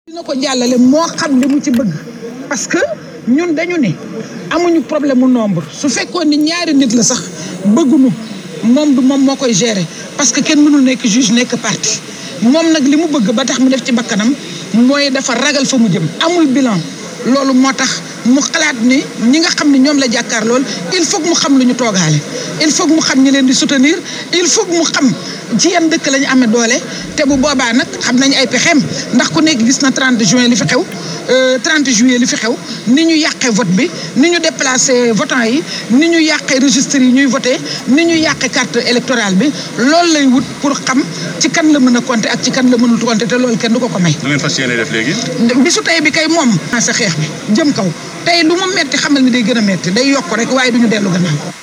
dina ko jàllale moo xam li mu ci bëgg parce que ñun dañu ne amuñu problème mu nombre su fekkoon ni ñaari nit la sax bëgguñu moom du moom moo koy gérer parce que kenn mënul nekk juge nekk parti moom nag li mu bëgg ba tax mu def ci bakkanam mooy dafa ragal fa mu jëm amul bilan loolu moo tax mu xalaat ni ñi nga xam ne ñoom la jàkkaar lool il faut que mu xam lu ñu toogaale il faut que mu xam ñi leen di soutenir il faut que mu xam ci yan dëkk la ñu amee doole te bu boobaa nag xam nañ ay pexeem ndax ku nekk gis na 30 juin li fi xew 30 juillet li fi xew ni ñu yàqee vote bi ni ñu déplacé votant yi ni ñu yàqee registre yi ñuy voté ni ñu yàqee carte électorale bi loolu lay wut pour xam ci kan la mën a compter ak ci kan la mënul compter te loolu kenn du ko ko may. nu ngeen fas yéene def léegi. bisu tey bi kay moom. sa xeex bi jëm kaw tey lu mu metti xamal ni day gën a metti day yokk rek waaye du ñu dellu gannaaw.